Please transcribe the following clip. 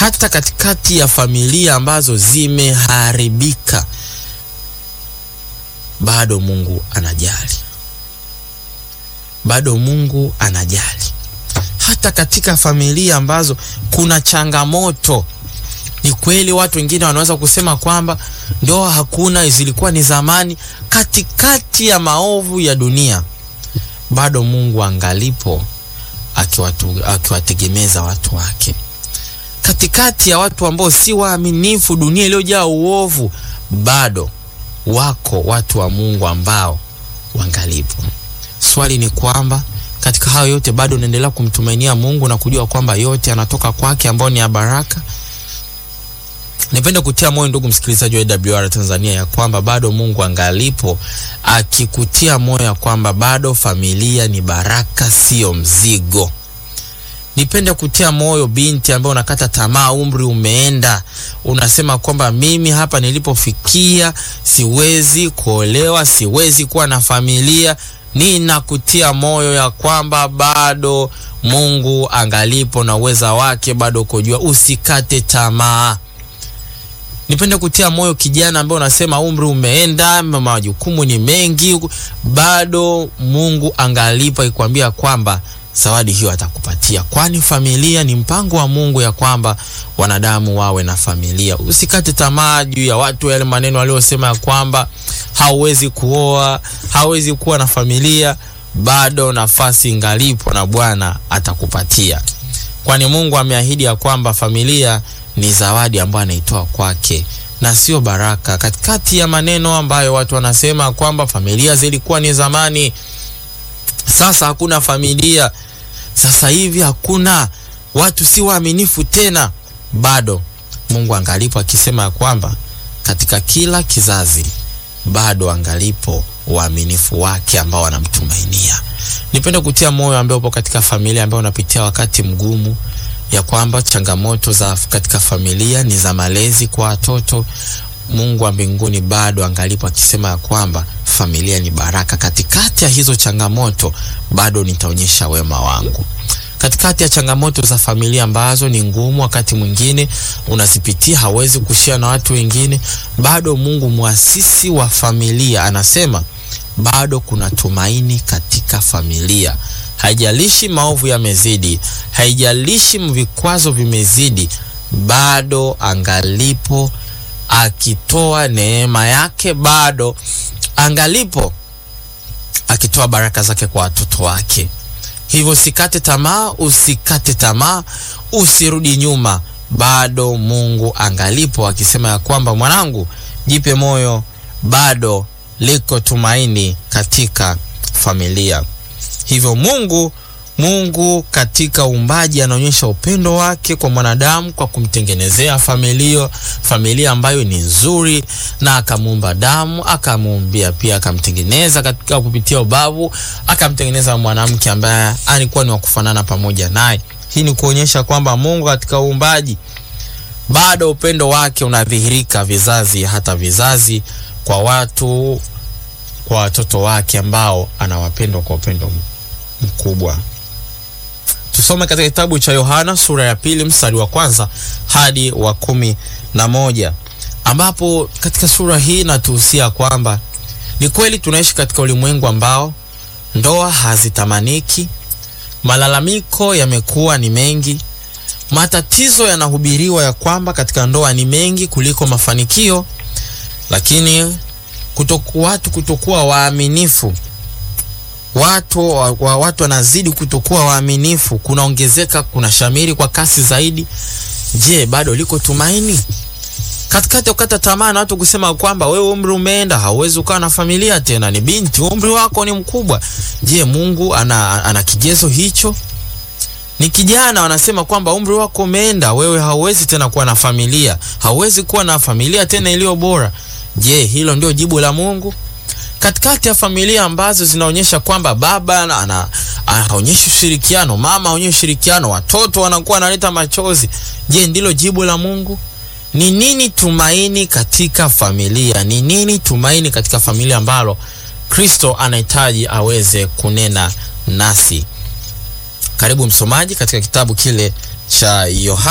hata katikati ya familia ambazo zimeharibika, bado Mungu anajali, bado Mungu anajali. Hata katika familia ambazo kuna changamoto, ni kweli watu wengine wanaweza kusema kwamba ndoa hakuna, zilikuwa ni zamani. Katikati ya maovu ya dunia, bado Mungu angalipo akiwategemeza watu wake katikati ya watu ambao si waaminifu, dunia iliyojaa uovu, bado wako watu wa Mungu ambao wangalipo. Swali ni kwamba katika hayo yote bado unaendelea kumtumainia Mungu na kujua kwamba yote yanatoka kwake, ambao ni ya baraka. Nipende kutia moyo ndugu msikilizaji wa AWR Tanzania ya kwamba bado Mungu angalipo, akikutia moyo ya kwamba bado familia ni baraka, sio mzigo. Nipende kutia moyo binti ambaye unakata tamaa, umri umeenda, unasema kwamba mimi hapa nilipofikia siwezi kuolewa, siwezi kuwa na familia. Ninakutia moyo ya kwamba bado Mungu angalipo na uweza wake bado kujua, usikate tamaa. Nipende kutia moyo kijana ambaye unasema umri umeenda, majukumu ni mengi, bado Mungu angalipo ikwambia kwamba zawadi hiyo atakupatia, kwani familia ni mpango wa Mungu ya kwamba wanadamu wawe na familia. Usikate tamaa juu ya watu yale maneno waliosema ya kwamba hauwezi kuoa, hauwezi kuwa na familia. Bado nafasi ngalipo na Bwana atakupatia, kwani Mungu ameahidi ya kwamba familia ni zawadi ambayo anaitoa kwake na sio baraka. Katikati ya maneno ambayo watu wanasema kwamba familia zilikuwa ni zamani sasa hakuna familia, sasa hivi hakuna watu, si waaminifu tena. Bado Mungu angalipo akisema ya kwamba katika kila kizazi bado angalipo waaminifu wake ambao wanamtumainia. Nipende kutia moyo ambaye upo katika familia ambayo unapitia wakati mgumu, ya kwamba changamoto za katika familia ni za malezi kwa watoto. Mungu wa mbinguni bado angalipo akisema ya kwamba familia ni baraka. Katikati ya hizo changamoto bado nitaonyesha wema wangu. Katikati ya changamoto za familia ambazo ni ngumu, wakati mwingine unazipitia, hawezi kushia na watu wengine, bado Mungu muasisi wa familia anasema bado kuna tumaini katika familia. Haijalishi maovu yamezidi, haijalishi vikwazo vimezidi, bado angalipo akitoa neema yake, bado angalipo akitoa baraka zake kwa watoto wake. Hivyo usikate tamaa, usikate tamaa, usirudi nyuma, bado Mungu angalipo akisema ya kwamba mwanangu, jipe moyo, bado liko tumaini katika familia. Hivyo Mungu Mungu katika uumbaji anaonyesha upendo wake kwa mwanadamu kwa kumtengenezea familia, familia ambayo ni nzuri, na akamuumba damu, akamuumbia pia, akamtengeneza katika kupitia ubavu, akamtengeneza mwanamke ambaye alikuwa ni wa kufanana pamoja naye. Hii ni kuonyesha kwamba Mungu katika uumbaji bado upendo wake unadhihirika vizazi hata vizazi kwa watu, kwa watoto wake ambao anawapenda kwa upendo mkubwa. Tusome katika kitabu cha Yohana sura ya pili mstari wa kwanza hadi wa kumi na moja ambapo katika sura hii natuhusia kwamba ni kweli tunaishi katika ulimwengu ambao ndoa hazitamaniki, malalamiko yamekuwa ni mengi, matatizo yanahubiriwa ya kwamba katika ndoa ni mengi kuliko mafanikio, lakini kutoku, watu kutokuwa waaminifu watu wa, wa, watu wanazidi kutokuwa waaminifu, kunaongezeka, kuna shamiri kwa kasi zaidi. Je, bado liko tumaini katikati ya kukata tamaa na watu kusema kwamba wewe umri umeenda, hauwezi ukawa na familia tena, ni binti, umri wako ni mkubwa. Je, Mungu ana, ana kigezo hicho? Ni kijana wanasema kwamba umri wako umeenda, wewe hauwezi tena kuwa na familia, hauwezi kuwa na familia tena iliyo bora. Je, hilo ndio jibu la Mungu? Katikati ya familia ambazo zinaonyesha kwamba baba ana haonyeshi ushirikiano, mama haonyeshi ushirikiano, watoto wanakuwa wanaleta machozi. Je, ndilo jibu la Mungu? Ni nini tumaini katika familia? Ni nini tumaini katika familia ambalo Kristo anahitaji aweze kunena nasi? Karibu msomaji katika kitabu kile cha Yohana